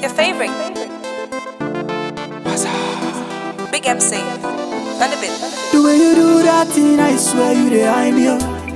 Your favorite. Big MC. None of it. The way you do that thing, I swear you the I'm you.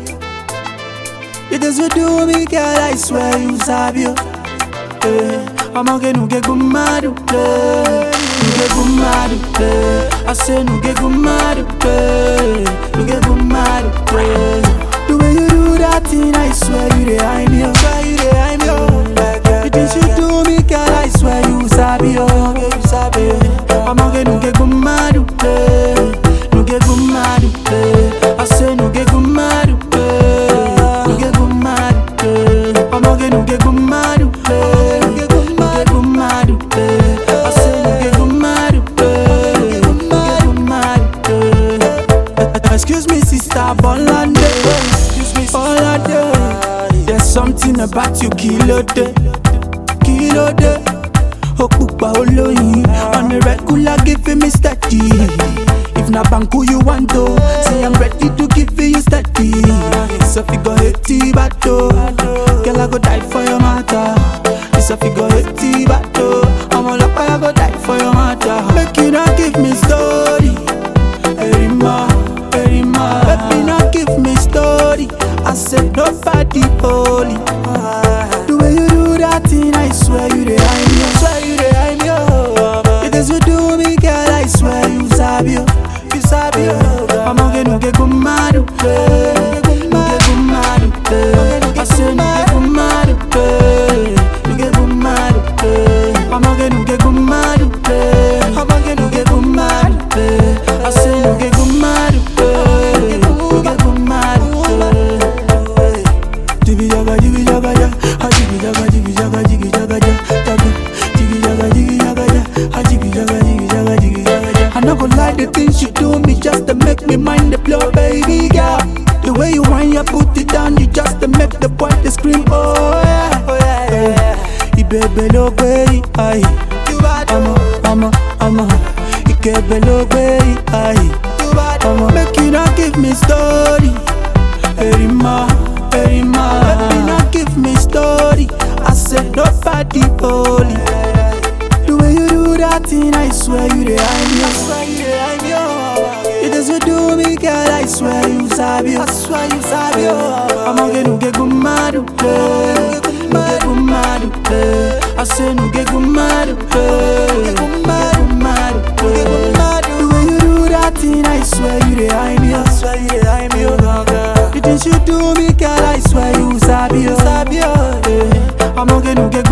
You just you do me, girl, I swear you sabi you. Eh, I'ma get no get good mad, eh. No get good mad, eh. I say no get good mad, eh. No get good mad, eh. The way you do that thing, I swear you the I'm you. Swear you the I'm you. The things you do me, girl, I swear you sabi you. You sabi you. I'ma get no get good mad, eh. No get good mad, eh. I say no get good mad, eh. No get good mad, eh. I'ma get no get good mad, eh. No get good mad, eh. I say no get good mad, eh. No get good mad, eh. Excuse me, sister Bolande. Excuse me, Bolande. There's something about you, kilo de, kilo de. ó pupa olóyin on a regular giving me steady. If na banku you want to, say I'm ready to give you steady. So if you go eighty bato, girl I go die for your matter. So if you go eighty bato, I'm all up I go die for your matter. Make you not give me story, Erima, Erima. Make me not give me story. I said nobody holy. The way you do that thing, I swear you the I'm you. Swear you the I'm you. Because you do me, girl, I swear you sabi you. You sabi you. I'ma get no get good mad, eh. No get good mad, eh. I say no get good mad, eh. No get good mad, eh. I'ma get no get good mad, eh. I'ma get no get good mad, eh. I say no get good mad, eh. No get good mad, eh. Jiggy jaga jiggy jaga ja, ha jiggy jaga jiggy jaga jiggy jaga ja, jaga. Jiggy jaga jiggy jaga ja, ha jiggy jaga jiggy jaga jiggy jaga ja. I not gonna lie, the things you do me just to make me mind the blow, baby girl. The way you wind your put it down, you just to make the boy to scream, oh yeah, oh yeah, yeah. Ibebe lo gbé ayi, ọmọ ọmọ ọmọ, Ikebe lo gbé ayi, ọmọ. Make you not give me story. Erima, Erima. Let me not give me story. I said nobody holy. The way you do that thing, I swear you the I'm you. I swear you the I'm you. You just you do me, girl. I swear you sabi you. I swear you sabi you. I'ma get no get good mad, eh. No get good mad, eh. I say no get good mad, eh. No get good mad, eh. The way you do that thing, I swear you the I'm you. I swear you the I'm you, girl. The things you do me, girl, I swear you sabi you. Sabi you. eh. I'ma get no get